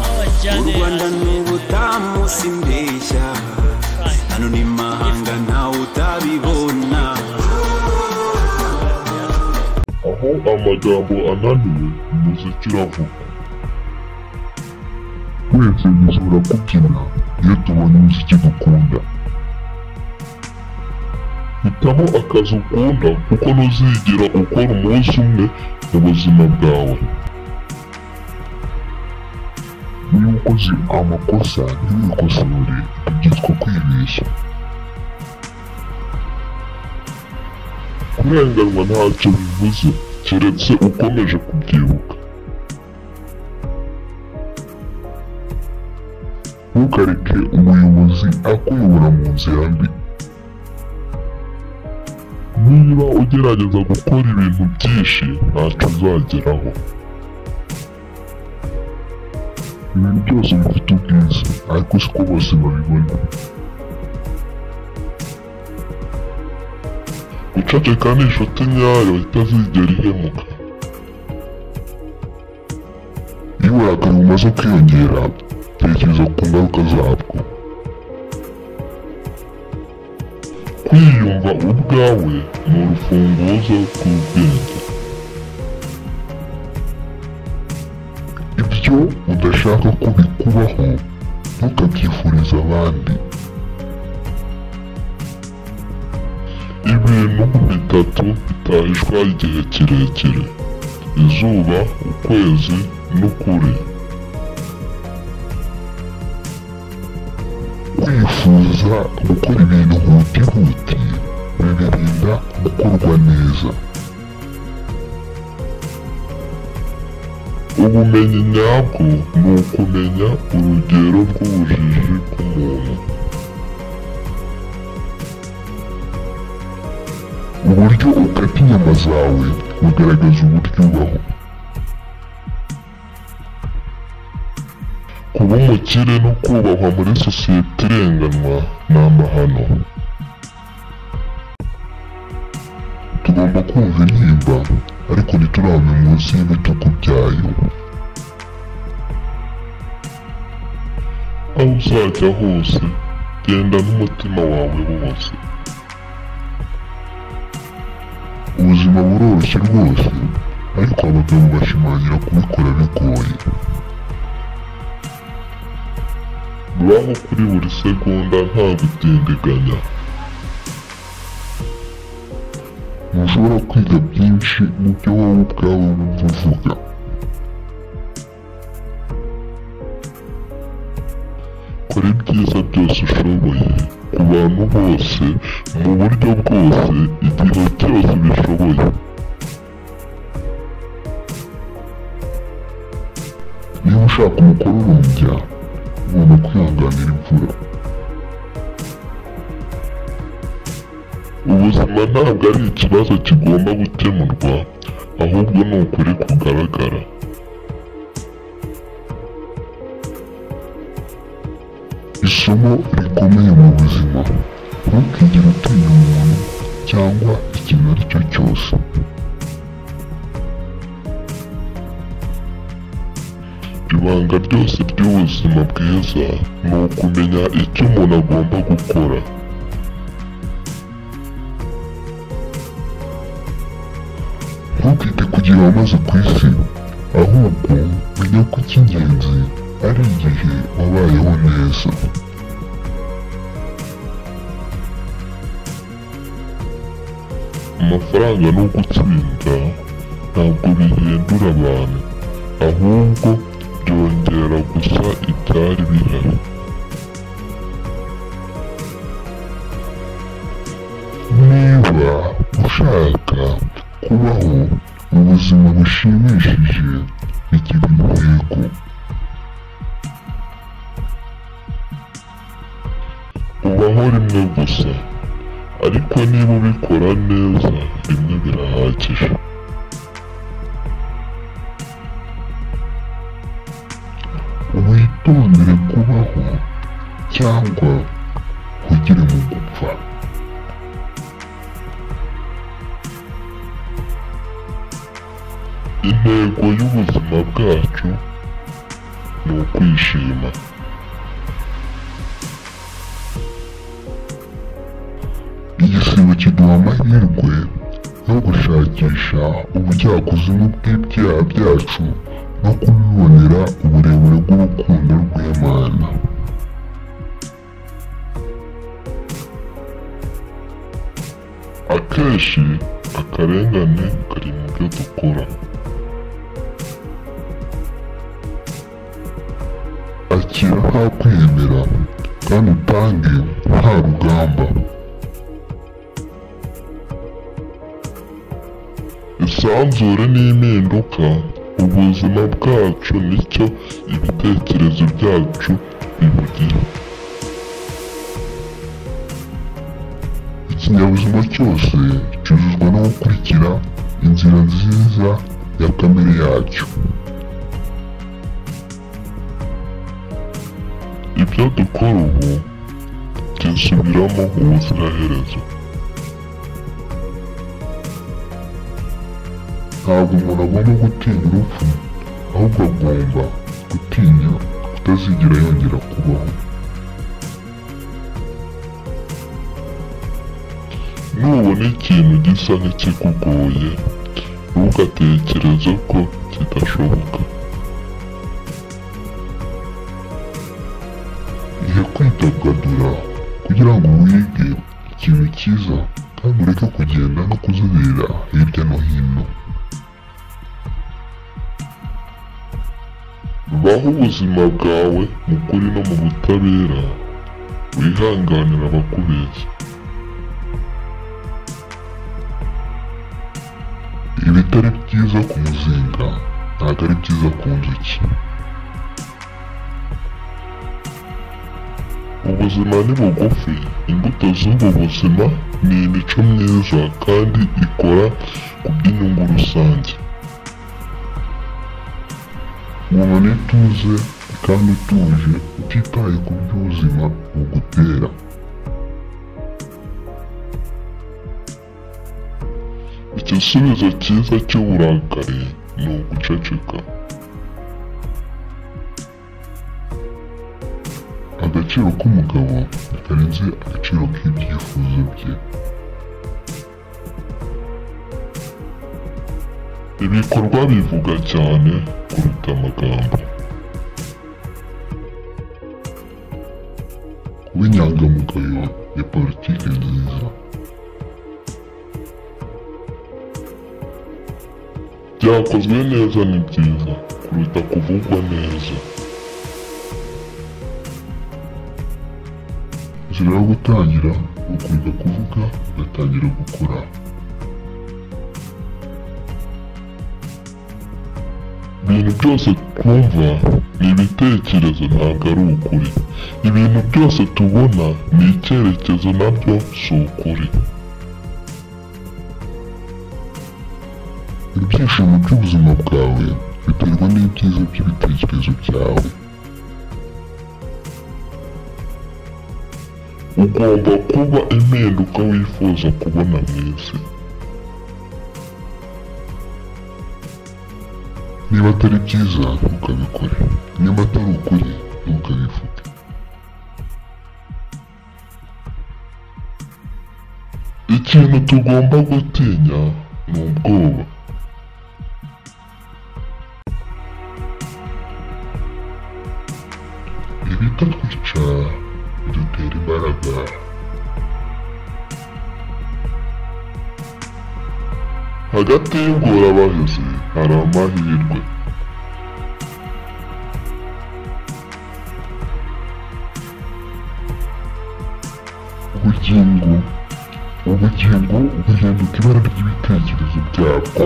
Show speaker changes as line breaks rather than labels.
u rwanda ni ubutamu simbeshya hano ni mahanga ntawe utabibona
aho amagambo ananiwe umuziki uravuga twese bizura kubyina iyo tubonye umuziki dukunda hitamo akazi ukunda kuko ntuzigera ukora umunsi umwe mu buzima bwawe niba ukoze amakosa ntiwikosore byitwa kwibeshya kurenganwa ntacyo bivuze keretse ukomeje kubyibuka ntukareke umuyobozi akuyobora mu nzira mbi niba ugerageza gukora ibintu byinshi ntacyo uzageraho ibintu byose bifite ubwiza ariko siko bose babibona guceceka ni inshuti nyayo itazigera ihemuka iyo uburakari bumaze kwiyongera tekereza ku ngaruka zabwo kwiyumva ubwawe ni urufunguzo rw'ubwenge ibyo udashaka ko bikubaho ntukabyifurize abandi ibintu bitatu bitahishwa igihe kirekire izuba ukwezi n'ukuri kwifuza gukora ibintu huti huti bibirinda gukorwa neza ubumenyi nyabwo ni ukumenya urugero rw'ubujiji bw'umuntu uburyo ukata inyama zawe bugaragaza uburyo ubaho kuba umukire no kubahwa muri sosiyete irenganwa ni amahano tugomba kumva intimba ariko ntiturame munsi y'ibitugu byayo aho uzajya hose genda n'umutima wawe wose ubuzima buroroshye rwose ariko abagabo bashimangira kubikora bigoye baho kuri buri segonda nta gutindiganya ntushobora kwiga byinshi mu byo wowe ubwawe wumva uvuga kora ibyiza byose ushoboye ku bantu bose mu buryo bwose igihe cyose bishoboye niba ushaka umukuru urunjya ugomba kwihanganira imvura ubuzima ntabwo ari ikibazo kigomba gukemurwa ahubwo ni ukuri kugaragara isomo rikomeye mu buzima ntukigere utinya umuntu cyangwa ikintu ari cyo cyose ibanga ryose ry'ubuzima bwiza ni ukumenya icyo umuntu agomba gukora ntukite kugira wamaze ku isi ahubwo menya ko icy'ingenzi ari igihe wabayeho neza amafaranga no gutsinda ntabwo bihindura abantu ahubwo byongera gusa ibyari bihari niba ushaka kubaho ubuzima bushimishije bigira intego ubaho rimwe gusa ariko niba ubikora neza rimwe birahagije witondere kubaho cyangwa ugire mu gupfa intego y'ubuzima bwacu ni ukwishima igisibo kiduha amahirwe yo gushakisha ubujyakuzimu bw'ibyaha byacu no kubibonera uburebure bw'urukundo rw'imana akenshi akarengane kari mu byo dukora akira nta kwemera kandi utange nta rugamba isanzure n'impinduka ubuzima bwacu nicyo ibitekerezo byacu bibugira ikinyabuzima cyose cyuzuzwa no gukurikira inzira nziza ya kamere yacyo ibyo dukora ubu tugisubiramo ubuziraherezo ntabwo umuntu agomba gutinya urupfu ahubwo agomba gutinya kutazigera yongera kubaho nubona ikintu gisa n'ikikugoye ntugatekereze ko kidashoboka ihe kwidagadura kugira ngo wige ikintu cyiza kandi ureke kugenda no kuzerera hirya no hino baho ubuzima bwawe mu kuri no mu butabera wihanganira abakubeshya ibitari byiza ku muzinga ntabwo ari byiza ku nzuki ubuzima ni bugufi imbuto z'ubu buzima ni imico myiza kandi ikora ku bw'inyungu rusange umuntu ituze kandi utuje utitaye ku by'ubuzima bugutera igisubizo cyiza cy'uburakari ni uguceceka agaciro k'umugabo karenze agaciro k'ibyifuzo bye ibikorwa bivuga cyane kuruta amagambo kuba inyangamugayo ni politiki nziza byakozwe neza ni byiza kuruta kuvugwa neza inzira yo gutangira ni ukurinda kuvuga ugatangira gukora ibintu byose twumva ni ibitekerezo ntabwo ari ukuri ibintu byose tubona ni icyerekezo nabyo si ukuri ibyishimo by'ubuzima bwawe biterwa n'ibyiza by'ibitekerezo byawe ugomba kuba impinduka wifuza kubona mu isi niba atari byiza ntukabikore niba atari ukuri ntukabivuge ikintu tugomba gutinya ni ubwoba ibitatwica bidutera imbaraga hagati y'ingorabahizi hari amahirwe ubugingo ubugingo buhinduka ibara ry'ibitekerezo byabwo